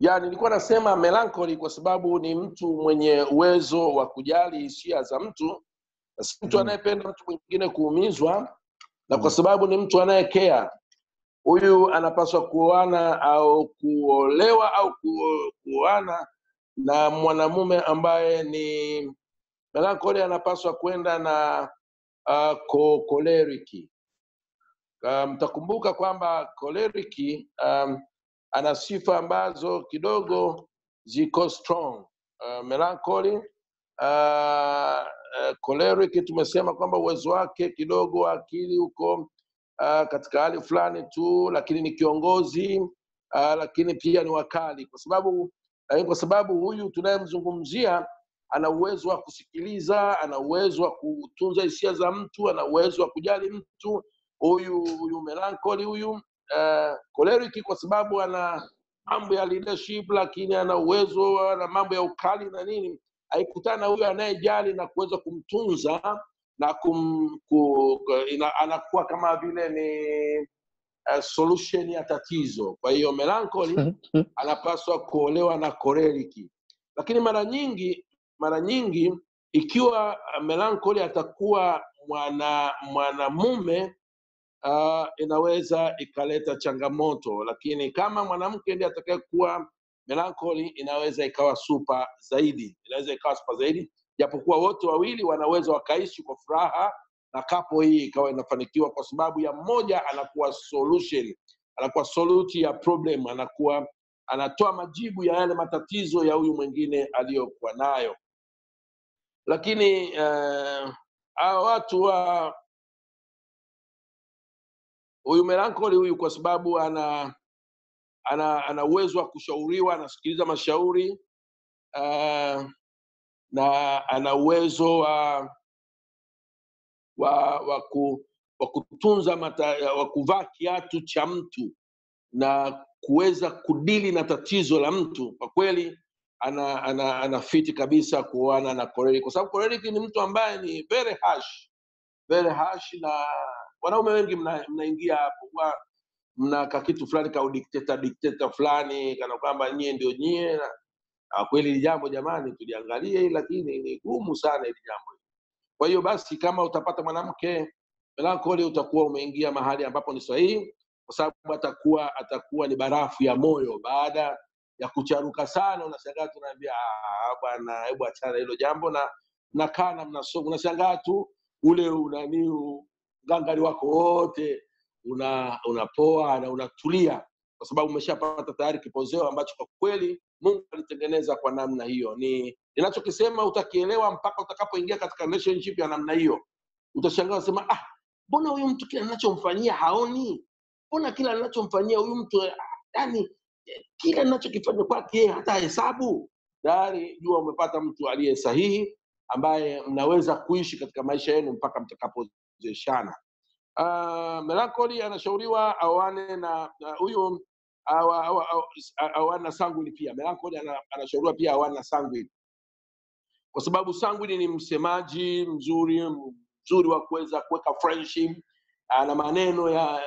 ya nilikuwa nasema melancholy kwa sababu ni mtu mwenye uwezo wa kujali hisia za mtu na si mtu Mm. anayependa mtu mwingine kuumizwa na kwa Mm. sababu ni mtu anayekea huyu anapaswa kuoana au kuolewa au kuo- kuoana na mwanamume ambaye ni melancholy anapaswa kwenda na uh, ko, koleriki uh, mtakumbuka kwamba koleriki um, ana sifa ambazo kidogo ziko strong uh, melancholy uh, uh, choleric tumesema kwamba uwezo wake kidogo wa akili uko uh, katika hali fulani tu lakini ni kiongozi uh, lakini pia ni wakali kwa sababu lakini kwa sababu huyu tunayemzungumzia ana uwezo wa kusikiliza ana uwezo wa kutunza hisia za mtu ana uwezo wa kujali mtu huyu huyu melancholy huyu uh, choleric kwa sababu ana mambo ya leadership lakini ana uwezo ana mambo ya ukali na nini haikutana na huyo anayejali na kuweza kumtunza na kum, ku, ina, anakuwa kama vile ni uh, solution ya tatizo kwa hiyo melancholy anapaswa kuolewa na koreliki lakini mara nyingi mara nyingi ikiwa uh, melancholy atakuwa mwana mwanamume uh, inaweza ikaleta changamoto lakini kama mwanamke ndiye atakayekuwa melancholy inaweza ikawa super zaidi inaweza ikawa super zaidi japokuwa wote wawili wanaweza wakaishi kwa furaha na kapo hii ikawa inafanikiwa kwa sababu ya mmoja anakuwa solution anakuwa soluti ya problem anakuwa anatoa majibu ya yale matatizo ya huyu mwingine aliyokuwa nayo lakini uh, hawa watu wa huyu melancholy huyu kwa sababu ana ana ana uwezo wa kushauriwa anasikiliza mashauri uh, na ana uwezo wa wa wa, ku, wa kutunza mata, wa kuvaa kiatu cha mtu na kuweza kudili na tatizo la mtu kwa kweli ana, ana, ana fiti kabisa kuoana na Korelik kwa sababu Korelik ni mtu ambaye ni very harsh, very harsh na wanaume wengi mna- mnaingia hapo huwa mna ka kitu fulani ka udikteta dikteta fulani kana kwamba nyie ndio nyie na, na kweli hili jambo jamani tuliangalie hili lakini ni gumu sana hili jambo kwa hiyo basi kama utapata mwanamke melancholy utakuwa umeingia mahali ambapo ni sahihi kwa sababu atakuwa atakuwa ni barafu ya moyo baada ya kucharuka sana unashangaa tu unaambia "Ah, bwana hebu achana na hilo jambo na mnakaa na mnasoma unashangaa tu ule unani ngangari wako wote una unapoa na unatulia kwa sababu umeshapata tayari kipozeo ambacho kwa kweli mungu alitengeneza kwa namna hiyo ni ninachokisema utakielewa mpaka utakapoingia katika relationship ya namna hiyo utashangaa unasema ah mbona huyu mtu kila ninachomfanyia haoni mbona kila ninachomfanyia huyu mtu ah, yani eh, kila ninachokifanya kwake yeye hata hesabu tayari jua umepata mtu aliye sahihi ambaye mnaweza kuishi katika maisha yenu mpaka mtakapozeshana uh, melancholy anashauriwa awane na na huyu awa- awa- awa- awane na sanguine pia melancholy ana- anashauriwa pia awane na sanguine kwa sababu sanguine ni msemaji mzuri mzuri wa kuweza kuweka friendship ana maneno ya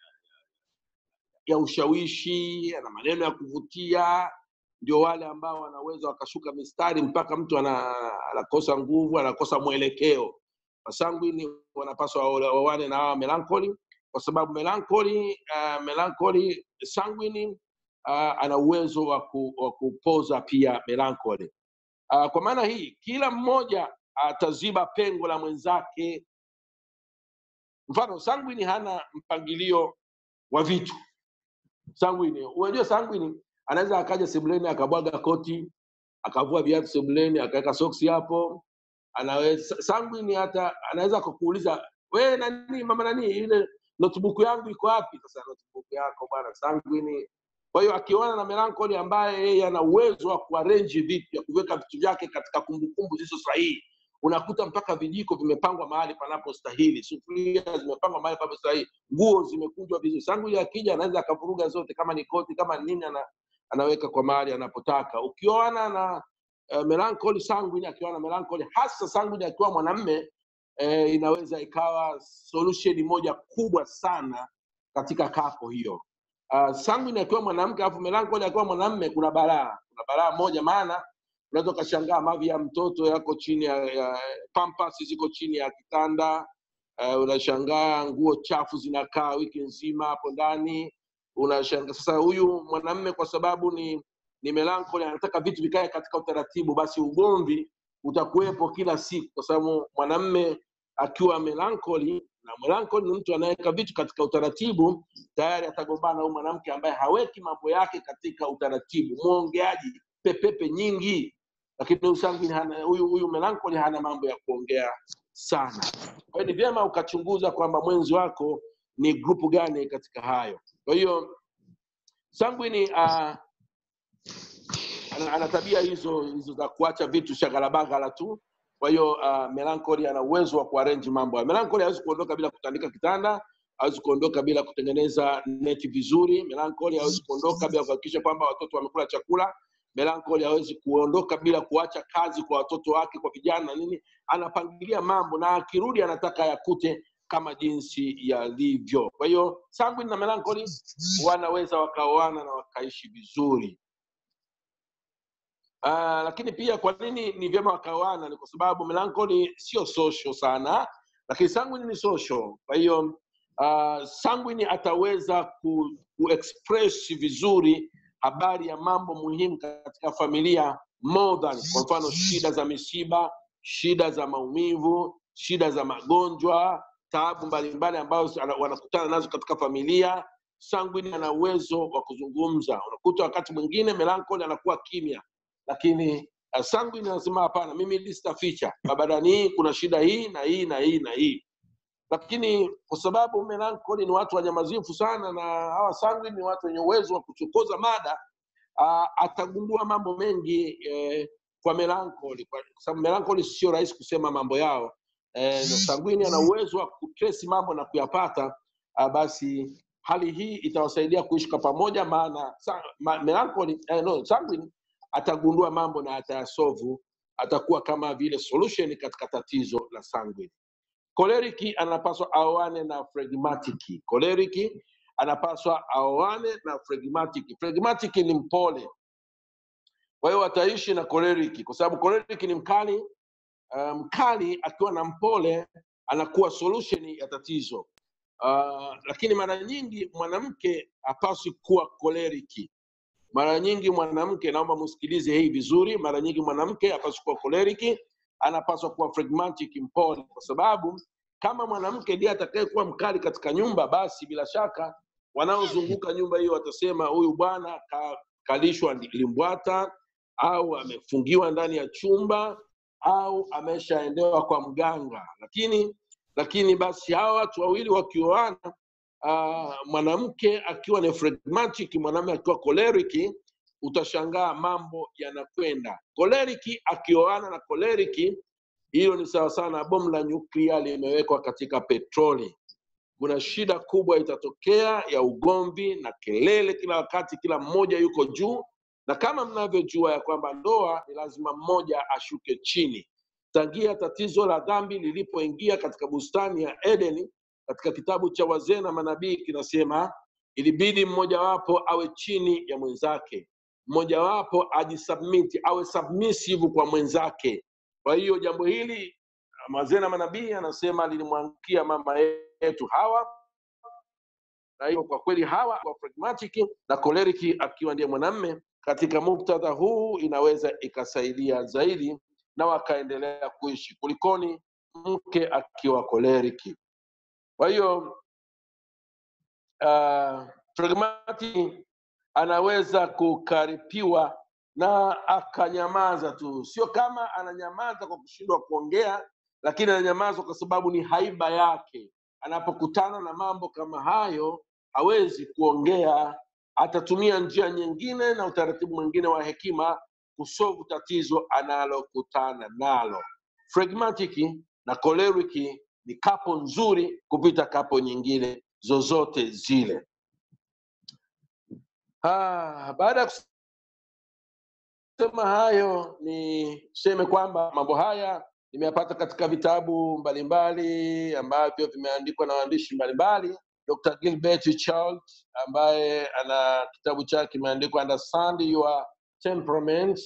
ya ushawishi ana maneno ya kuvutia ndio wale ambao wanaweza wakashuka mistari mpaka mtu ana, anakosa nguvu anakosa mwelekeo wasangwini wanapaswa waole- wawane na hawa melancholy kwa sababu melancholy uh, melancholy sanguini uh, ana uwezo wa ku, wa kupoza pia melancholy uh, kwa maana hii kila mmoja ataziba pengo la mwenzake mfano sanguini hana mpangilio wa vitu sanguini unajua sanguini anaweza akaja sebuleni akabwaga koti akavua viatu sebuleni akaweka soksi hapo anaweza sanguini hata anaweza kukuuliza we nani mama nani ile notebook yangu iko wapi sasa notebook yako bwana sanguini kwa hiyo akiona na melancholy ambaye yeye ana uwezo wa kuarrange vitu ya kuweka vitu vyake katika kumbukumbu zilizo sahihi unakuta mpaka vijiko vimepangwa mahali panapostahili sufuria zimepangwa mahali panapostahili nguo zimekunjwa vizuri sanguini akija anaweza akavuruga zote kama ni koti kama ni nini ana, anaweka kwa mahali anapotaka ukioana na uh, melancholy sanguine akiwa na melancholy hasa sanguine akiwa mwanamme eh, inaweza ikawa solution moja kubwa sana katika kapo hiyo uh, sanguine akiwa mwanamke alafu melancholy akiwa mwanamme kuna balaa kuna balaa moja maana unaweza ukashangaa mavi ya mtoto yako chini ya, ya pampas ziko chini ya kitanda uh, unashangaa nguo chafu zinakaa wiki nzima hapo ndani unashangaa sasa huyu mwanamme kwa sababu ni ni melancholy anataka vitu vikae katika utaratibu basi ugomvi utakuwepo kila siku kwa sababu mwanamme akiwa melancholy na melancholy ni mtu anaweka vitu katika utaratibu tayari atagombana huyu mwanamke ambaye haweki mambo yake katika utaratibu mwongeaji pepepe nyingi lakini huyu sanguine hana huyu huyu melancholy hana mambo ya kuongea sana kwa hiyo ni vyema ukachunguza kwamba mwenzi wako ni grupu gani katika hayo kwa hiyo sanguine uh, ana, ana tabia hizo hizo za kuacha vitu shagalabagala tu kwa hiyo uh, melancholy ana uwezo wa kuarrange mambo melancholy hawezi kuondoka bila kutandika kitanda hawezi kuondoka bila kutengeneza neti vizuri melancholy hawezi kuondoka bila kuhakikisha kwamba watoto wamekula chakula melancholy hawezi kuondoka bila kuacha kazi kwa watoto wake kwa vijana na nini anapangilia mambo na akirudi anataka yakute kama jinsi yalivyo kwa hiyo sanguine na melancholy wanaweza wakaoana na wakaishi vizuri Uh, lakini pia kwa nini ni vyema wakaoana ni kwa sababu melancholy sio social sana lakini sanguine ni social kwa hiyo uh, sanguine ataweza ku, kuexpress vizuri habari ya mambo muhimu katika familia more than kwa mfano shida za misiba shida za maumivu shida za magonjwa taabu mbalimbali ambazo ana- wanakutana nazo katika familia sanguine ana uwezo wa kuzungumza unakuta wakati mwingine melancholy anakuwa kimya lakini uh, sanguine anasema hapana mimi hili sitaficha babadani hii kuna shida hii na hii na hii na hii lakini kwa sababu melancholy ni watu wanyamazifu sana na hawa sanguine ni watu wenye uwezo wa kuchokoza mada uh, atagundua mambo mengi eh, kwa melancholy kwa kwa sababu melancholy sio rahisi kusema mambo yao eh, na sanguine ana uwezo wa kutresi mambo na kuyapata uh, basi hali hii itawasaidia kuishi kwa pamoja maana sa, ma, melancholy eh, no, sanguine atagundua mambo na atayasovu atakuwa kama vile solution katika tatizo la sanguine koleriki anapaswa aoane na phlegmatic koleriki anapaswa aoane na phlegmatic phlegmatic ni mpole kwa hiyo wataishi na koleriki kwa sababu koleriki ni mkali uh, mkali akiwa na mpole anakuwa solution ya tatizo uh, lakini mara nyingi mwanamke hapaswi kuwa koleriki mara nyingi mwanamke naomba msikilize hii vizuri mara nyingi mwanamke hapaswi kuwa koleriki anapaswa kuwa phlegmatic mpole kwa sababu kama mwanamke ndiye atakayekuwa mkali katika nyumba basi bila shaka wanaozunguka nyumba hiyo watasema huyu bwana ka, kalishwa ndi- limbwata au amefungiwa ndani ya chumba au ameshaendewa kwa mganga lakini lakini basi hawa watu wawili wakioana uh, mwanamke akiwa ni phlegmatic mwanamume akiwa koleriki utashangaa mambo yanakwenda koleriki akioana na koleriki hilo ni sawasawa na bomu la nyuklia limewekwa katika petroli kuna shida kubwa itatokea ya ugomvi na kelele kila wakati kila mmoja yuko juu na kama mnavyojua ya kwamba ndoa ni lazima mmoja ashuke chini tangia tatizo la dhambi lilipoingia katika bustani ya edeni katika kitabu cha wazee na manabii kinasema ilibidi mmojawapo awe chini ya mwenzake mmojawapo ajisubmiti awe submissive kwa mwenzake kwa hiyo jambo hili wazee na manabii anasema lilimwangukia mama yetu hawa na hiyo kwa kweli hawa kwa pragmatic na koleriki akiwa ndiye mwanamme katika muktadha huu inaweza ikasaidia zaidi na wakaendelea kuishi kulikoni mke akiwa koleriki kwa hiyo uh, pragmatic anaweza kukaripiwa na akanyamaza tu sio kama ananyamaza kwa kushindwa kuongea lakini ananyamaza kwa sababu ni haiba yake anapokutana na mambo kama hayo hawezi kuongea atatumia njia nyingine na utaratibu mwingine wa hekima kusovu tatizo analokutana nalo phlegmatic na choleric ni kapo nzuri kupita kapo nyingine zozote zile ah, baada ya kusema hayo niseme kwamba mambo haya nimeyapata katika vitabu mbalimbali ambavyo vimeandikwa na waandishi mbalimbali Dr. Gilbert Child ambaye ana kitabu chake kimeandikwa Understand Your Temperament.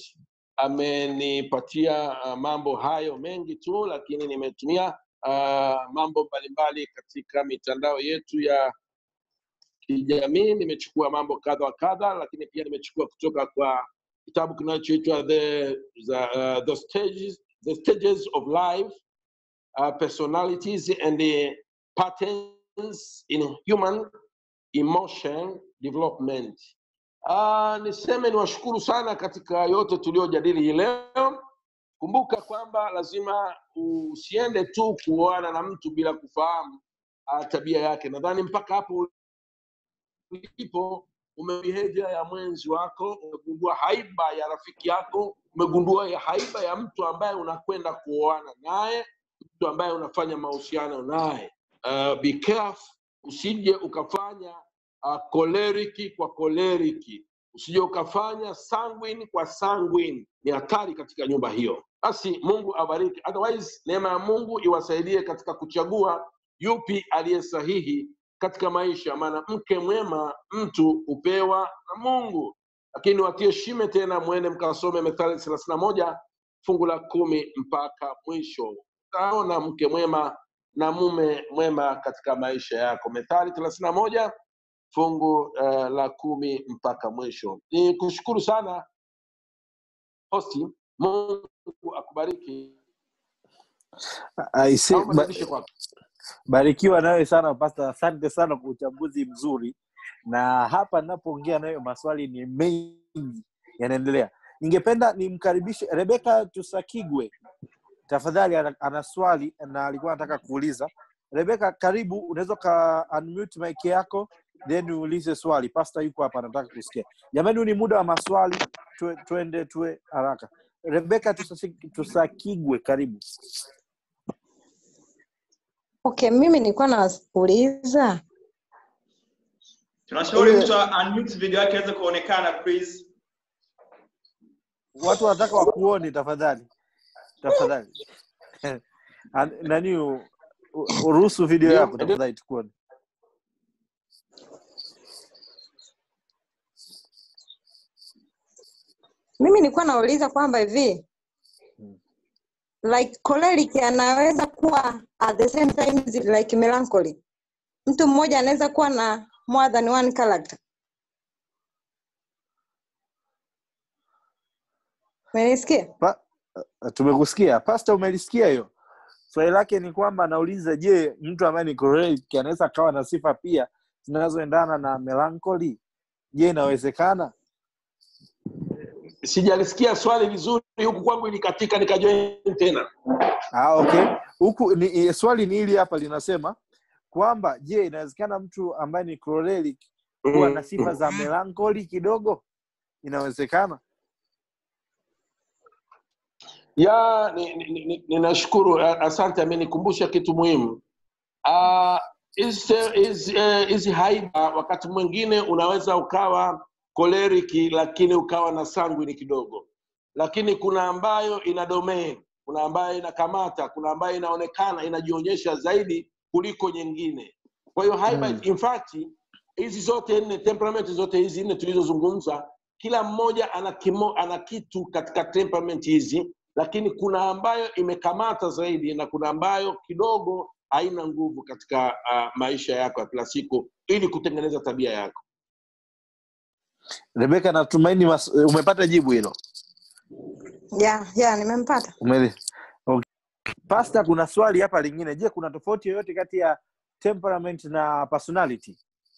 Amenipatia uh, mambo hayo mengi tu, lakini nimetumia uh, mambo mbalimbali katika mitandao yetu ya kijamii. Nimechukua mambo kadha wa kadha, lakini pia nimechukua kutoka kwa kitabu kinachoitwa the, the, uh, the stages the stages of life uh, personalities and the patterns in human emotion development. Uh, niseme niwashukuru sana katika yote tuliyojadili hii leo. Kumbuka kwamba lazima usiende tu kuoana na mtu bila kufahamu uh, tabia yake. Nadhani mpaka hapo ulipo umebehavior ya mwenzi wako, umegundua haiba ya rafiki yako, umegundua ya haiba ya mtu ambaye unakwenda kuoana naye, mtu ambaye unafanya mahusiano naye. Uh, be careful, usije ukafanya uh, koleriki kwa koleriki, usije ukafanya sanguine kwa sanguine. Ni hatari katika nyumba hiyo. Basi Mungu abariki, otherwise neema ya Mungu iwasaidie katika kuchagua yupi aliye sahihi katika maisha, maana mke mwema mtu hupewa na Mungu. Lakini watie shime tena, mwende mkasome Methali thelathini na moja fungu la kumi mpaka mwisho, utaona mke mwema na mume mwema katika maisha yako. Methali thelathini na moja fungu uh, la kumi mpaka mwisho. Ni kushukuru sana hosti, Mungu akubariki. Aise, Naomba ba, nirudishe kwako. barikiwa nawe sana Pastor, asante sana kwa uchambuzi mzuri, na hapa ninapoongea nayo maswali ni mengi yanaendelea. Ningependa nimkaribishe Rebeka Tusakigwe, tafadhali, ana, ana swali na alikuwa anataka kuuliza. Rebeka, karibu, unaweza ka unmute mic yako then uulize swali. Pastor yuko hapa anataka kusikia. Jamani, huu ni muda wa maswali, tue, tuende tuwe haraka. Rebeka Tusasi- Tusakigwe, karibu. Okay, mimi nilikuwa nauliza tunashauri Ile- mtu unmute video yake aweze kuonekana please watu wanataka wakuone tafadhali tafadhali An- nani u- u- uruhusu video Ndio, yako ndio. tafadhali tukuone mimi nilikuwa nauliza kwamba hivi Mm. like choleric anaweza kuwa at the same time is like melancholy mtu mmoja anaweza kuwa na more than one character umenisikia pa, tumekusikia pasta umelisikia hiyo swali lake ni kwamba anauliza je mtu ambaye ni choleric anaweza akawa na sifa pia zinazoendana na melancholy je inawezekana Sijalisikia swali vizuri, huku kwangu ilikatika, nikajoin tena. ah, okay huku ni, i- swali ni hili hapa linasema kwamba je inawezekana mtu ambaye ni choleric kuwa na sifa za melancholy kidogo inawezekana ya ni- ni- ni- ni- ninashukuru ni, asante amenikumbusha kitu muhimu Ah, hizi hizi eh, hizi haiba wakati mwingine unaweza ukawa koleriki lakini ukawa na sanguini kidogo lakini kuna ambayo ina domain kuna ambayo inakamata kuna ambayo inaonekana inajionyesha zaidi kuliko nyingine kwa hiyo haiba Mm. in fact hizi zote nne temperament zote hizi nne tulizozungumza kila mmoja ana, kimo, ana kitu katika temperament hizi lakini kuna ambayo imekamata zaidi na kuna ambayo kidogo haina nguvu katika uh, maisha yako ya kila siku ili kutengeneza tabia yako rebeka natumaini mas... umepata jibu hilo ya ya nimempata Umeli... okay. pasta kuna swali hapa lingine je kuna tofauti yoyote kati ya temperament na personality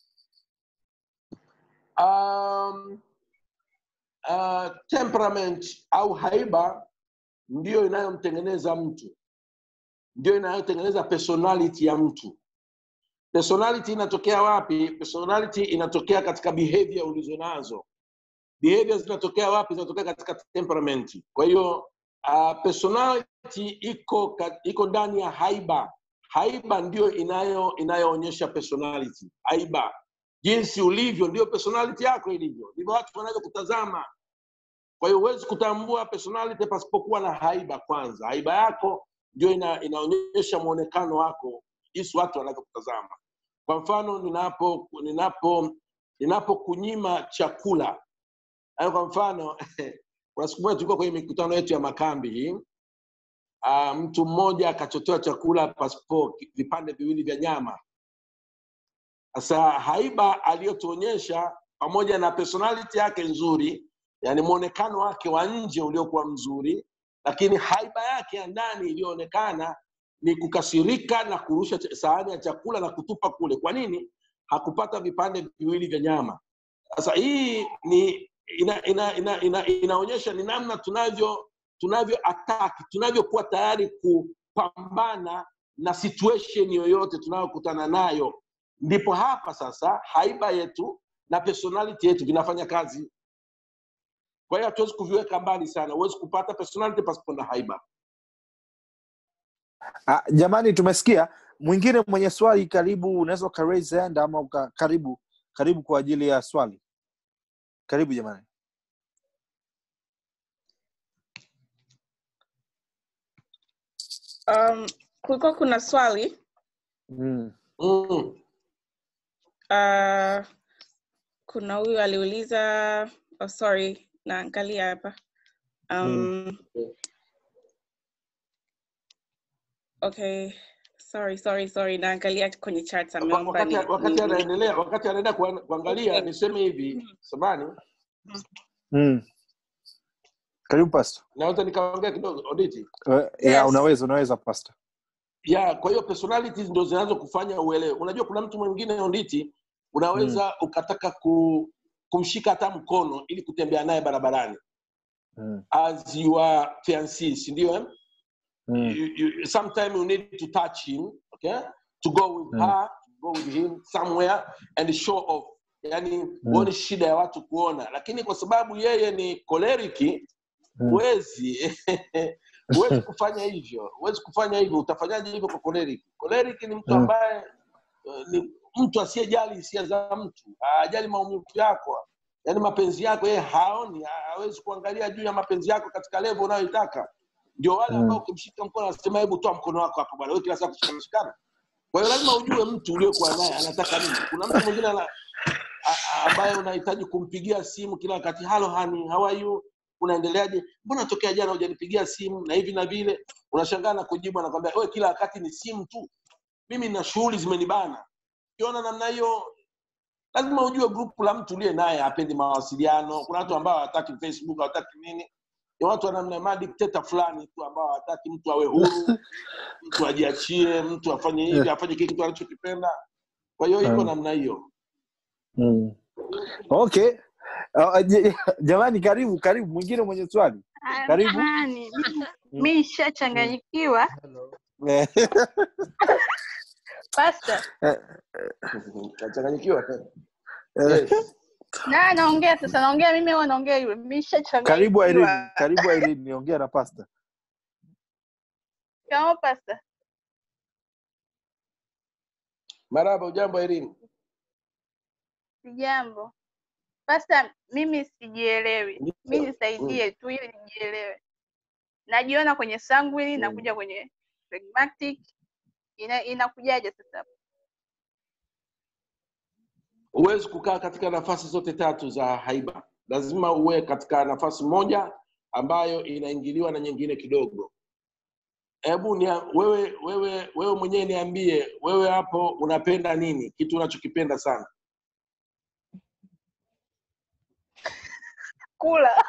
um, uh, temperament au haiba ndiyo inayomtengeneza mtu ndio inayotengeneza personality ya mtu personality inatokea wapi personality inatokea katika behavior ulizonazo behavior zinatokea wapi zinatokea katika temperament kwa hiyo uh, personality iko ka- iko ndani ya haiba haiba ndio inayo inayoonyesha personality haiba jinsi ulivyo ndio personality yako ilivyo ndivyo watu wanaweza kutazama kwa hiyo huwezi kutambua personality pasipokuwa na haiba kwanza haiba yako ndio ina, inaonyesha mwonekano wako jinsi watu wanavyokutazama kwa mfano ninapo ninapo ninapokunyima chakula Yaani kwa mfano kuna siku moja tulikuwa kwenye mikutano yetu ya makambi hii uh, mtu mmoja akachotewa chakula pasipo vipande viwili vya nyama sasa haiba aliyotuonyesha pamoja na personality yake nzuri yani mwonekano wake wa nje uliokuwa mzuri lakini haiba yake ya ndani iliyoonekana ni kukasirika na kurusha ch- sahani ya chakula na kutupa kule kwa nini hakupata vipande viwili vya nyama sasa hii ni ina, ina, ina, ina, inaonyesha ni namna tunavyo tunavyo ataki tunavyokuwa tayari kupambana na situation yoyote tunayokutana nayo ndipo hapa sasa haiba yetu na personality yetu vinafanya kazi kwa hiyo hatuwezi kuviweka mbali sana huwezi kupata personality pasipo na haiba Ah, jamani tumesikia mwingine mwenye swali karibu unaweza uka raise hand ama uka, karibu karibu kwa ajili ya swali karibu jamani Um, kulikuwa kuna swali mm. mm. uh, kuna huyu aliuliza oh, sorry naangalia hapa um, okay sorry sorry sorry naangalia kwenye chat Wa- ameomba wakati ni, wakati ni, ni, anaendelea wakati anaenda kuan- kuangalia Okay. niseme hivi samani Mm. karibu pastor naweza nikaongea kidogo oditi uh, yeah, Yes. unaweza unaweza pastor ya kwa hiyo personalities ndo zinazo kufanya uelewe unajua kuna mtu mwingine onditi unaweza ukataka ku, kumshika hata mkono ili kutembea naye barabarani mm. as your fiancé si ndio eh? Mm. you, you, sometime you need to touch him okay to go with Mm. her to go with him somewhere and show off yani huoni shida ya watu kuona lakini kwa sababu yeye ni koleriki Mm. huwezi huwezi kufanya hivyo huwezi kufanya hivyo utafanyaje hivyo kwa koleriki koleriki ni mtu Mm. ambaye eh, ni mtu asiyejali hisia za mtu hajali maumivu yako yaani mapenzi yako yeye haoni hawezi kuangalia juu ya mapenzi yako katika levo unayoitaka ndio wale Mm. ambao ukimshika mkono anasema hebu toa mkono wako hapo bwana wewe kila saa kushikana kwa hiyo lazima ujue mtu uliokuwa naye anataka nini kuna mtu mwingine ana, a- a- ambaye unahitaji kumpigia simu kila wakati halo hani how are you unaendeleaje mbona tokea jana hujanipigia simu na hivi na vile unashangaa na kujibu anakwambia wewe kila wakati ni simu tu mimi na shughuli zimenibana ukiona namna hiyo lazima ujue grupu la mtu uliye naye hapendi mawasiliano kuna watu ambao hawataki facebook hawataki nini ni watu wa namna madikteta fulani tu ambao hawataki mtu awe huru mtu ajiachie mtu afanye hivi afanye kile kitu anachokipenda kwa hiyo iko Mm. namna hiyo Mm. okay uh, j- jamani karibu karibu mwingine mwenye swali Ah, Karibu. Jamani, mi- mi nishachanganyikiwa. Eh, Pastor, kachanganyikiwa eh, yes. na naongea sasa, naongea mimi au naongea yule? Mi karibu Irene nishachanganyikiwa. karibu Irene niongea na pastor Kama pastor, maraba ujambo Irene sijambo. Pastor, mimi sijielewi. Mi Ndio. nisaidie tu ili nijielewe. Najiona kwenye sanguine, Mm. nakuja kwenye phlegmatic. Ina, inakujaje sasa? huwezi kukaa katika nafasi zote tatu za haiba lazima uwe katika nafasi moja ambayo inaingiliwa na nyingine kidogo hebu ni wewe wewe wewe mwenyewe niambie wewe hapo unapenda nini kitu unachokipenda sana Kula.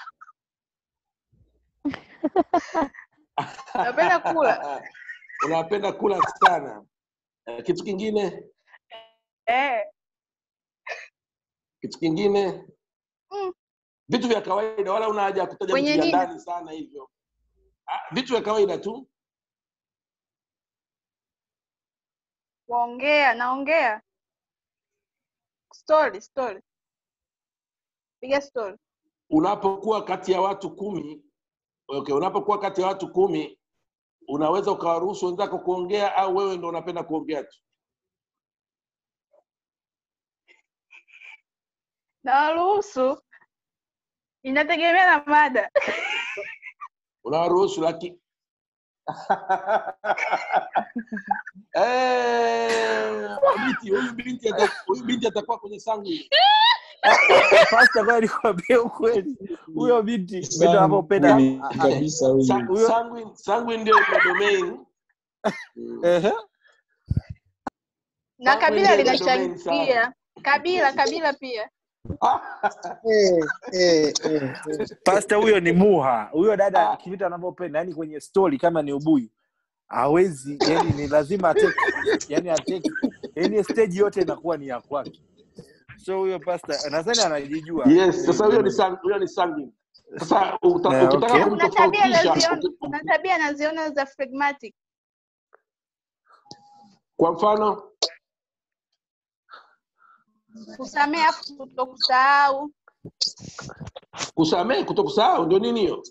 Napenda kula. unapenda kula sana Eh, kitu kingine Eh. kitu kingine Mm. vitu vya kawaida wala una haja ya kutaja Kwenye vitu vya nini? ndani sana hivyo Ah, vitu vya kawaida tu Kuongea, naongea. Story, story. Piga story. unapokuwa kati ya watu kumi okay, unapokuwa kati ya watu kumi unaweza ukawaruhusu wenzako kuongea au wewe ndo unapenda kuongea tu Nawaruhusu. Inategemea na mada. unawaruhusu lakini Eh, binti huyu binti ata- huyu binti atakuwa kwenye sanguine pasta kwa nikwambie ukweli huyo binti vitu anavyopenda Sanguine a- a- kabisa huyu. Sa- Huyo- sanguine sanguine ndio ina domain Mm. ehe. na Sanguine kabila ndio ina domain sana linachangia kabila kabila pia Eh, eh, eh, eh. pasta huyo ni muha huyo dada Ah. kivitu anavyopenda yani kwenye story kama ni ubuyu hawezi yani ni lazima ateke yani ateke yani stage yote inakuwa ni ya kwake so huyo pasta nadhani anajijua yes sasa huyo ni sang- huyo ni sanguine sasa uta- Eh, ukitaka okay. kuna tabia kumtofautisha naziona uki- kuna tabia naziona za phlegmatic kwa mfano kusamea afu kutokusahau kusamehe kutokusahau ndio nini hiyo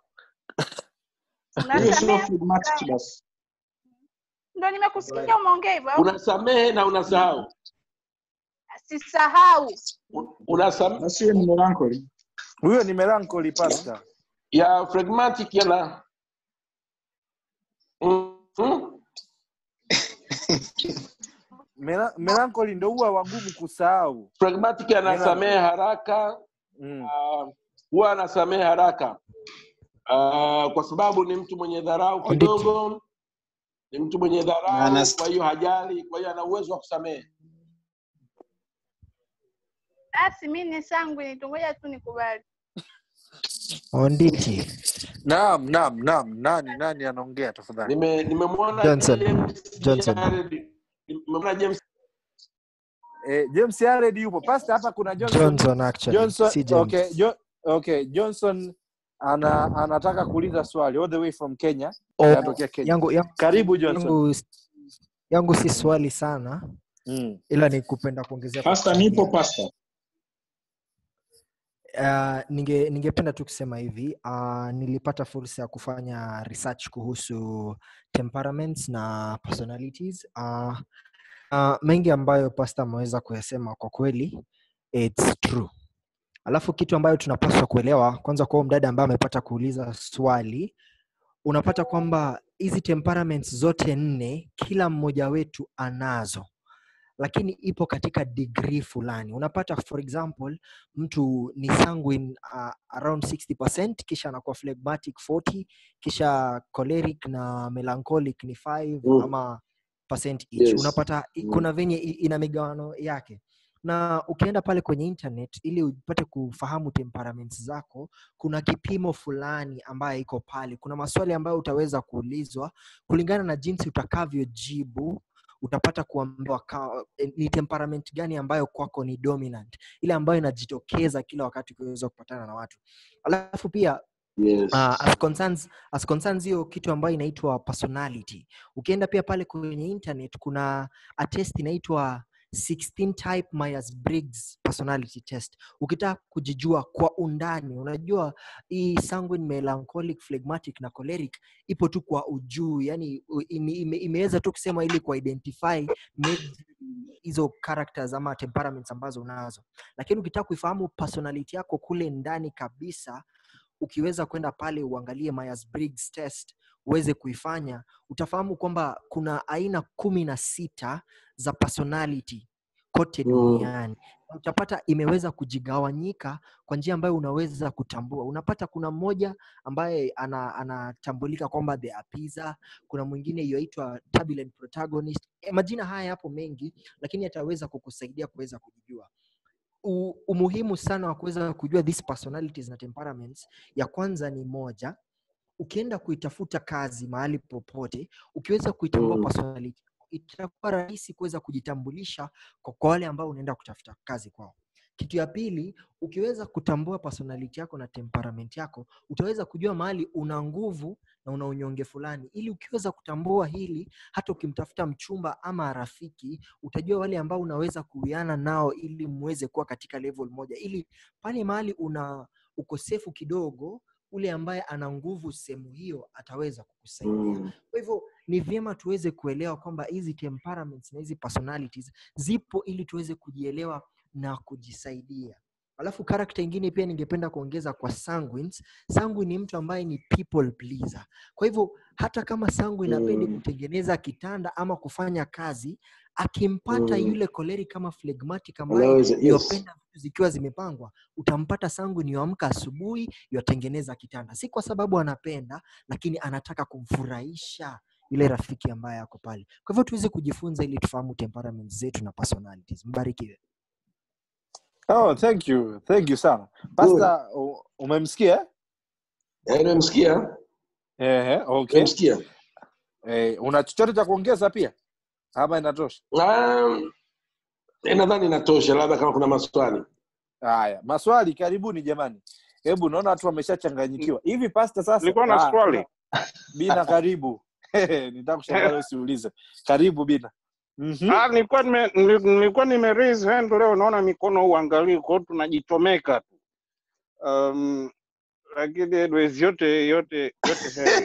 Hiyo sio unasamea phlegmatic basi. ndo nimekusikia umeongea hivyo au? unasamehe na unasahau sisahau Un- unasam Basi hiyo ni melancholy. huyo ni melancholy pasta ya phlegmatic yana mm, mm, Mela- melancholy ndo huwa wagumu kusahau phlegmatic anasamehe haraka mm. ah, huwa anasamehe haraka uh, kwa sababu ni mtu mwenye dharau kidogo ni mtu mwenye Na dharau anas- kwa hiyo hajali kwa hiyo ana uwezo wa kusamehe basi mi ni sangu nitungoja tu nikubali Onditi, naam naam naam nani nani anaongea tafadhali Nime- nimemwona Johnson, James Johnson. Jared, nimemwona James eh, james yared yupo pasta hapa kuna johnson Johnson actually, johnson si James. okay, jo, okay johnson ana anataka kuuliza swali all the way from kenya Oh, anatokea kenya yangu, yangu, karibu johnson yangu, yangu si swali sana mm. ila ni kupenda kuongezea kwa Pasta nipo kuchangia. pasta. Uh, ninge ningependa tu kusema hivi uh, nilipata fursa ya kufanya research kuhusu temperaments na personalities uh, uh, mengi ambayo pasta ameweza kuyasema kwa kweli it's true alafu kitu ambayo tunapaswa kuelewa kwanza kwa huyo mdada ambaye amepata kuuliza swali unapata kwamba hizi temperaments zote nne kila mmoja wetu anazo lakini ipo katika degree fulani unapata for example mtu ni sanguine uh, around 60 kisha anakuwa phlegmatic 40 kisha choleric na melancholic ni 5 Mm. ama percent each Yes. unapata i- Mm. kuna venye i- ina migawano yake na ukienda pale kwenye internet ili upate kufahamu temperaments zako kuna kipimo fulani ambayo iko pale kuna maswali ambayo utaweza kuulizwa kulingana na jinsi utakavyojibu utapata kuambiwa ka- eh, ni temperament gani ambayo kwako ni dominant ile ambayo inajitokeza kila wakati ukiweza kupatana na watu alafu pia yes. uh, as concerns as concerns hiyo kitu ambayo inaitwa personality ukienda pia pale kwenye internet kuna a test inaitwa 16 type Myers Briggs personality test ukitaka kujijua kwa undani unajua hii sanguine melancholic phlegmatic na choleric ipo tu kwa ujuu yani u- ime, ime, imeweza tu kusema ili kuidentify maybe hizo characters ama temperaments ambazo unazo lakini ukitaka kuifahamu personality yako kule ndani kabisa ukiweza kwenda pale uangalie Myers Briggs test uweze kuifanya utafahamu kwamba kuna aina kumi na sita za personality kote Mm. duniani Na utapata imeweza kujigawanyika kwa njia ambayo unaweza kutambua unapata kuna mmoja ambaye ana- anatambulika kwamba the appeaser kuna mwingine yoitwa turbulent protagonist e, majina haya yapo mengi lakini yataweza kukusaidia kuweza kujijua U, umuhimu sana wa kuweza kujua these personalities na temperaments ya kwanza ni moja ukienda kuitafuta kazi mahali popote ukiweza kuitambua Mm. personality itakuwa rahisi kuweza kujitambulisha kwa kwa wale ambao unaenda kutafuta kazi kwao kitu ya pili ukiweza kutambua personality yako na temperament yako utaweza kujua mahali una nguvu na una unyonge fulani ili ukiweza kutambua hili hata ukimtafuta mchumba ama rafiki utajua wale ambao unaweza kuwiana nao ili muweze kuwa katika level moja ili pale mahali una ukosefu kidogo ule ambaye ana nguvu sehemu hiyo ataweza kukusaidia Mm. kwa hivyo ni vyema tuweze kuelewa kwamba hizi temperaments na hizi personalities zipo ili tuweze kujielewa na kujisaidia alafu karakta ingine pia ningependa kuongeza kwa sanguines sanguine ni mtu ambaye ni people pleaser kwa hivyo hata kama sanguine apendi Mm. kutengeneza kitanda ama kufanya kazi akimpata Mm. yule choleric kama phlegmatic ambaye Anaweza, yes. yopenda vitu zikiwa zimepangwa utampata sanguine yuamka asubuhi yatengeneza kitanda si kwa sababu anapenda lakini anataka kumfurahisha yule rafiki ambaye ako pale kwa hivyo tuweze kujifunza ili tufahamu temperaments zetu na personalities mbarikiwe Oh, thank you. Thank you sana. Good. Pastor, u- umemsikia? eh? Eh, nimemsikia, Ehe, okay. nimemsikia. Eh, una chochote cha kuongeza pia? Ama inatosha? Um, eh, nadhani inatosha, labda kama kuna maswali. Haya, maswali karibuni jamani. Hebu naona watu wameshachanganyikiwa. Hivi pastor sasa? nilikuwa na Ah, swali Bina karibu. Nitaka kushangaa wewe usiulize. Karibu Bina. Mhm. Ah, nilikuwa nime, nili- nilikuwa nime raise hand leo, naona mikono uangalii, kwa hiyo tunajichomeka tu um, lakini anyways, yote yote yote heri.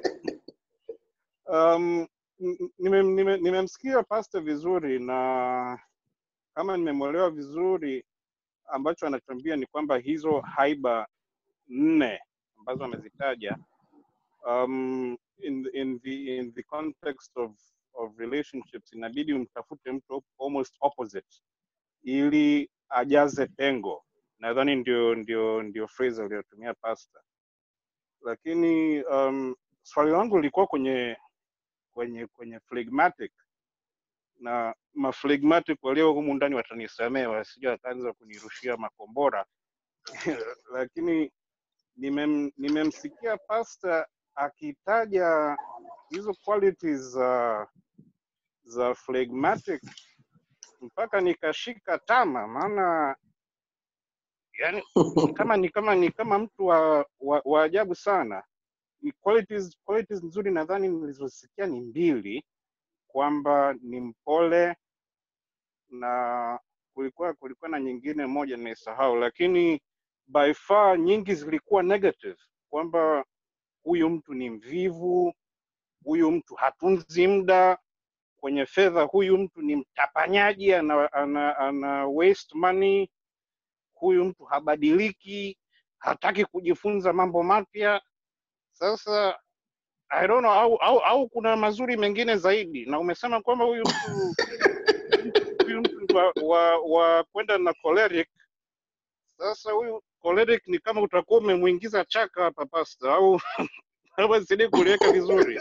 um, n- nime- nime- nimemsikia pastor vizuri na kama nimemwelewa vizuri, ambacho anatuambia ni kwamba hizo haiba nne ambazo amezitaja um, in, the- in, the, in the context of, of relationships inabidi umtafute mtu op- almost opposite ili ajaze pengo nadhani ndio ndio ndio phrase aliyotumia pastor lakini um, swali langu lilikuwa kwenye kwenye kwenye phlegmatic na maflegmatic walio humu ndani watanisamee wasija wakaanza kunirushia makombora lakini nimem, nimemsikia pastor akitaja hizo qualities za za phlegmatic mpaka nikashika tama maana yani ni kama ni kama ni kama mtu wa, wa, wa ajabu sana ni qualities, qualities nzuri nadhani nilizosikia ni mbili kwamba ni mpole na kulikuwa kulikuwa na nyingine moja nimesahau lakini by far nyingi zilikuwa negative kwamba huyu mtu ni mvivu huyu mtu hatunzi muda kwenye fedha huyu mtu ni mtapanyaji ana, ana, ana waste money huyu mtu habadiliki hataki kujifunza mambo mapya sasa I don't know, au, au, au kuna mazuri mengine zaidi na umesema kwamba huyu mtu huyu mtu ni wa, wa, wa kwenda na choleric sasa huyu choleric ni kama utakuwa umemwingiza chaka hapa pasta au au sidi kuliweka vizuri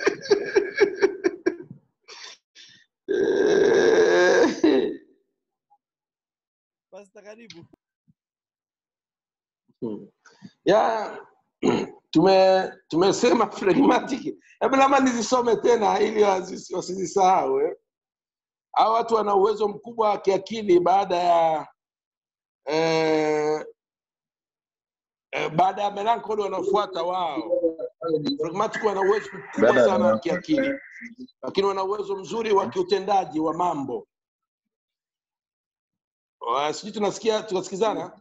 Eh, Pastor karibu. hmm. ya tume tumesema phlegmatic. Hebu labda nizisome tena ili wasi- wasizisahau. eh. Hawa watu wana uwezo mkubwa wa kiakili baada ya eh, eh, baada ya melancholy wanaofuata wao. Phlegmatic wana uwezo mkubwa Dada, sana wa na- kiakili, lakini wana uwezo mzuri wa kiutendaji wa mambo. Wa- Sijui tunasikia tunasikizana?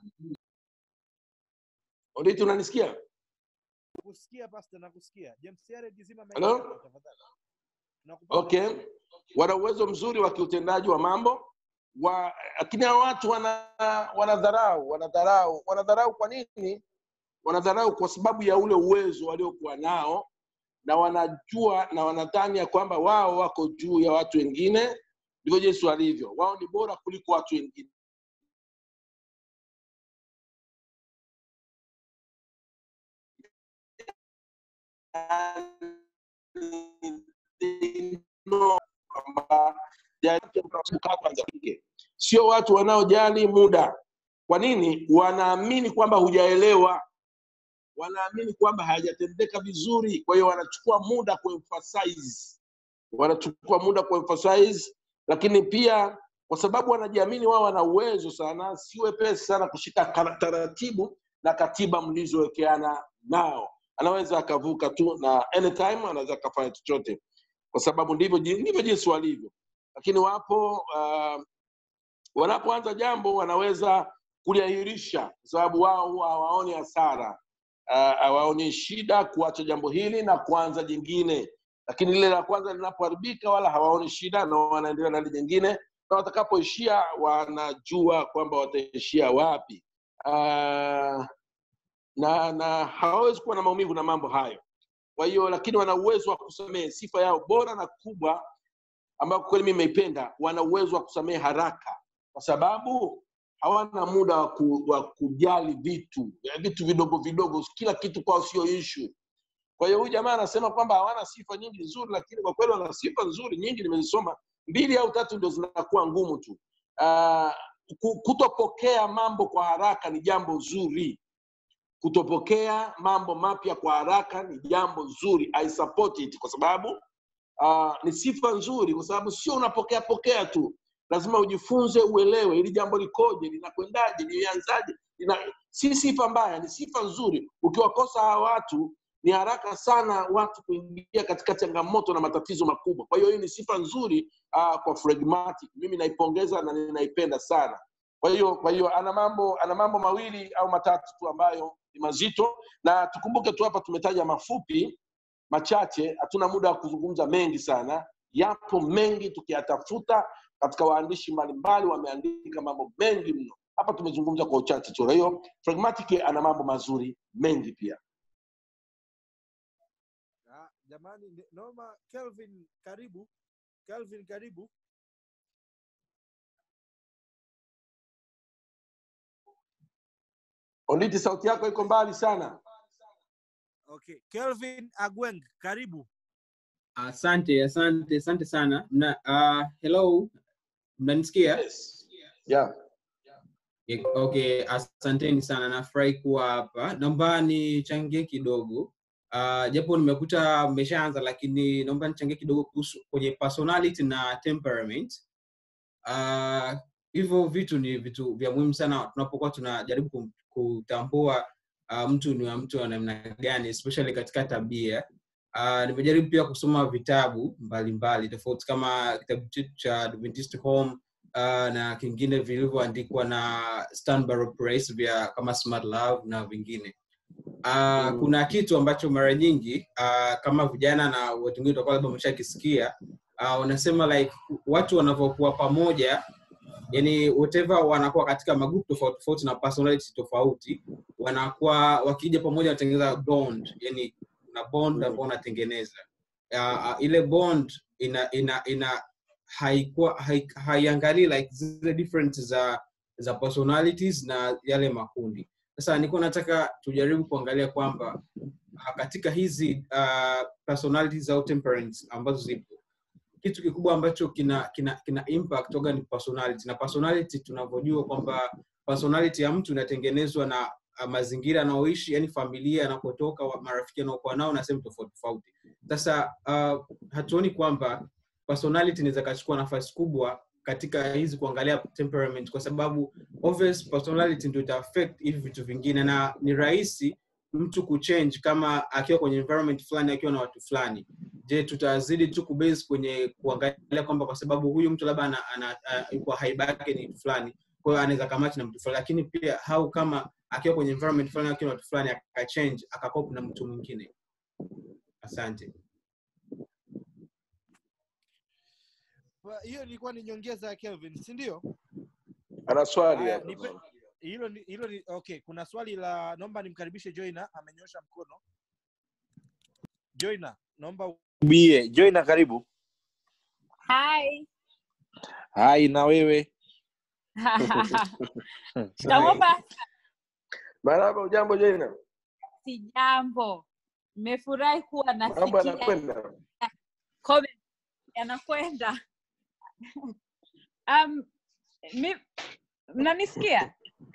Oditi, unanisikia? Nakusikia pastor, nakusikia. James Yared zima mic Hello? yako tafadhali. Tunakupata Okay, vizuri. wana uwezo mzuri wa kiutendaji wa mambo wa, lakini hawa watu wana wanadharau wanadharau wanadharau. Kwa nini wanadharau? Kwa sababu ya ule uwezo waliokuwa nao, na wanajua na wanadhani ya kwamba wao wako juu ya watu wengine. Ndivyo Yesu alivyo, wao ni bora kuliko watu wengine. kwamba kukaa kwanza kike. sio watu wanaojali muda. Kwa nini? Wanaamini kwamba hujaelewa, wanaamini kwamba hayajatendeka vizuri, kwa hiyo wanachukua muda kuemphasize, wanachukua muda kuemphasize, lakini pia kwa sababu wanajiamini wao wana uwezo sana, si wepesi sana kushika kara- taratibu na katiba mlizowekeana nao. Anaweza akavuka tu na anytime anaweza akafanya chochote, kwa sababu ndivyo ji- ndivyo jinsi walivyo. Lakini wapo uh, wanapoanza jambo wanaweza kuliahirisha kwa sababu wao huwa hawaoni hasara Ah, hawaoni shida kuacha jambo hili na kuanza jingine lakini lile la kwanza linapoharibika wala hawaoni shida na wanaendelea na lile jingine na watakapoishia wanajua kwamba wataishia wapi uh, na na hawawezi kuwa na maumivu na mambo hayo kwa hiyo lakini wana uwezo wa kusamehe sifa yao bora na kubwa ambayo kweli mimi nimeipenda wana uwezo wa kusamehe haraka kwa sababu hawana muda wa, ku, wa kujali vitu eh, vitu vidogo vidogo kila kitu kwao sio ishu kwa hiyo huyu jamaa anasema kwamba hawana sifa nyingi nzuri lakini kwa kweli wana sifa nzuri nyingi nimezisoma mbili au tatu ndio zinakuwa ngumu tu uh, kutopokea mambo kwa haraka ni jambo zuri kutopokea mambo mapya kwa haraka ni jambo zuri i support it kwa sababu uh, ni sifa nzuri kwa sababu sio unapokea pokea tu lazima ujifunze uelewe ili jambo likoje linakwendaje lilianzaje lina... si sifa mbaya ni sifa nzuri ukiwakosa hawa watu ni haraka sana watu kuingia katika changamoto na matatizo makubwa kwa hiyo hii ni sifa nzuri uh, kwa phlegmatic mimi naipongeza na ninaipenda sana kwa hiyo kwa hiyo ana mambo ana mambo mawili au matatu tu ambayo ni mazito na tukumbuke tu hapa tumetaja mafupi machache hatuna muda wa kuzungumza mengi sana yapo mengi tukiyatafuta katika waandishi mbalimbali wameandika mambo mengi mno hapa tumezungumza kwa uchache tu kwa hiyo phlegmatic ana mambo mazuri mengi pia Ah, jamani ni- naomba kelvin karibu kelvin karibu onditi sauti yako iko mbali sana okay kelvin agweng karibu Asante, asante, asante sana. Na, uh, hello, mnanisikia? yes. yeah. Yeah, Okay, asanteni sana, nafurahi kuwa hapa. Naomba nichangie kidogo uh, japo nimekuta mmeshaanza, lakini naomba nichangie kidogo kuhusu kwenye personality na temperament. Uh, hivyo vitu ni vitu vya muhimu sana tunapokuwa tunajaribu kum- kutambua uh, mtu ni wa mtu wa namna gani, especially katika tabia. Uh, nimejaribu pia kusoma vitabu mbalimbali tofauti kama kitabu chetu cha Adventist Home uh, na kingine vilivyoandikwa na Stan Barrow Price vya kama Smart Love na vingine. Uh, Mm. kuna kitu ambacho mara nyingi uh, kama vijana na watu wengine watakuwa labda wameshakisikia uh, wanasema like watu wanavyokuwa pamoja yani whatever wanakuwa katika magrupu tofauti tofauti na personality tofauti wanakuwa wakija pamoja wanatengeneza bond yani kuna bond ambao wanatengeneza uh, uh, ile bond ina ina ina haikuwa hai- haiangalii like zile different za za personalities na yale makundi sasa nilikuwa nataka tujaribu kuangalia kwamba uh, katika hizi uh, personalities au temperaments ambazo zipo kitu kikubwa ambacho kina kina kina impact oga ni personality na personality tunavyojua kwamba personality ya mtu inatengenezwa na uh, mazingira anaoishi yani familia anakotoka wa- marafiki anaokuwa nao na sehemu tofauti tofauti sasa uh, hatuoni kwamba personality inaweza kachukua nafasi kubwa katika hizi kuangalia temperament kwa sababu obvious personality ndio ita affect hivi vitu vingine na ni rahisi mtu kuchange kama akiwa kwenye environment fulani akiwa na watu fulani je tutazidi tu kubase kwenye kuangalia kwamba kwa sababu huyu mtu labda ana, ana, ana, yuko haiba yake ni mtu fulani kwa hiyo anaweza kamati na mtu fulani lakini pia hau kama akiwa kwenye environment fulani akiwa na watu fulani akachange akakopa na mtu mwingine asante Kwa hiyo ilikuwa ni nyongeza ya kelvin si ndio ana swali haya hapa nipe hilo ni- hilo ni okay kuna swali la naomba nimkaribishe joina amenyosha mkono joina naomba ubie joina karibu Hi. hai na wewe Shikamoo Pastor. maraba ujambo jena Sijambo. Nimefurahi kuwa mambo nasikia yanakwenda comment yanakwenda. Um, mi, mnanisikia?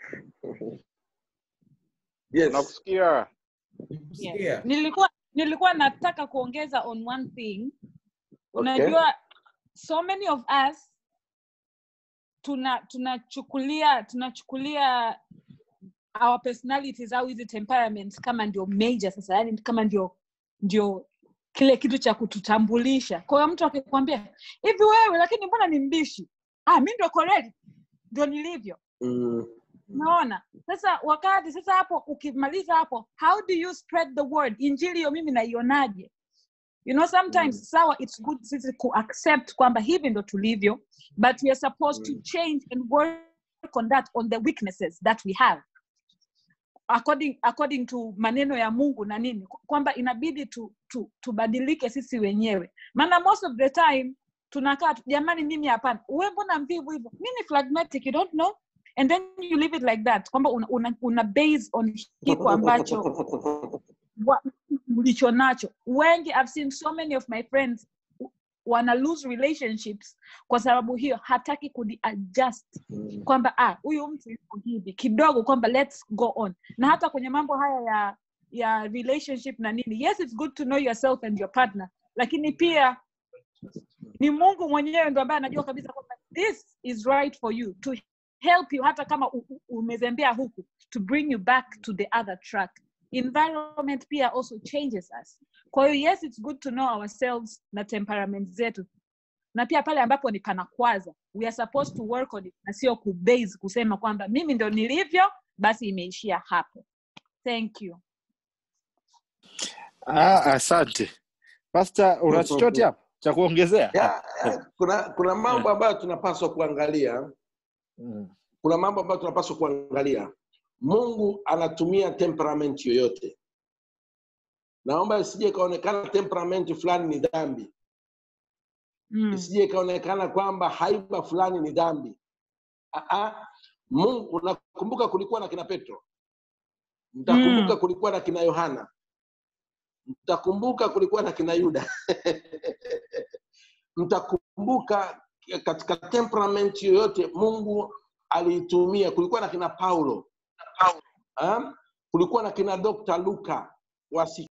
yes nakusikia Yes. Nilikuwa nilikuwa nataka kuongeza on one thing. okay Unajua so many of us tuna tunachukulia tunachukulia our personalities au hizi temperaments kama ndio major sasa yani kama ndio ndio kile kitu cha kututambulisha kwa hiyo mtu akikwambia hivi wewe lakini mbona ni mbishi ah mi ndio koreli ndio nilivyo mm. unaona sasa wakati sasa hapo ukimaliza hapo how do you spread the word injili hiyo mimi naionaje you know sometimes Mm. sawa it's good sisi kuaccept kwamba hivi ndo tulivyo but we are supposed to Mm. change and work on that on the weaknesses that we have according, according to maneno ya mungu na nini kwamba inabidi tu, tu, tubadilike sisi wenyewe maana most of the time tunakaa tu, jamani mimi hapana we mbona mvivu hivyo mi ni phlegmatic you don't know and then you leave it like that kwamba una, una, una base on kiko ambacho wa- ulicho nacho wengi i've seen so many of my friends wana lose relationships kwa sababu hiyo hataki kujiadjust kwamba ah huyu mtu yuko hivi kidogo kwamba let's go on na hata kwenye mambo haya ya ya relationship na nini yes it's good to know yourself and your partner lakini pia ni mungu mwenyewe ndo ambaye anajua kabisa kwamba this is right for you to help you hata kama u- u- umezembea huku to bring you back to the other track environment pia also changes us kwa hiyo yes it's good to know ourselves na temperament zetu na pia pale ambapo ni panakwaza we are supposed to work on it na sio kubase kusema kwamba mimi ndo nilivyo basi imeishia hapo thank you Ah, asante pasta una chochote hapo cha kuongezea ya, ya, kuna kuna mambo ambayo tunapaswa kuangalia Mm. kuna mambo ambayo tunapaswa kuangalia mungu anatumia temperament yoyote naomba isije ikaonekana temperament fulani ni dhambi mm. isije ikaonekana kwamba haiba fulani ni dhambi Aa, mungu unakumbuka kulikuwa na kina petro mtakumbuka Mm. kulikuwa na kina yohana mtakumbuka kulikuwa na kina yuda mtakumbuka katika temperament yoyote mungu aliitumia kulikuwa na kina paulo ha? kulikuwa na kina dr luka wasi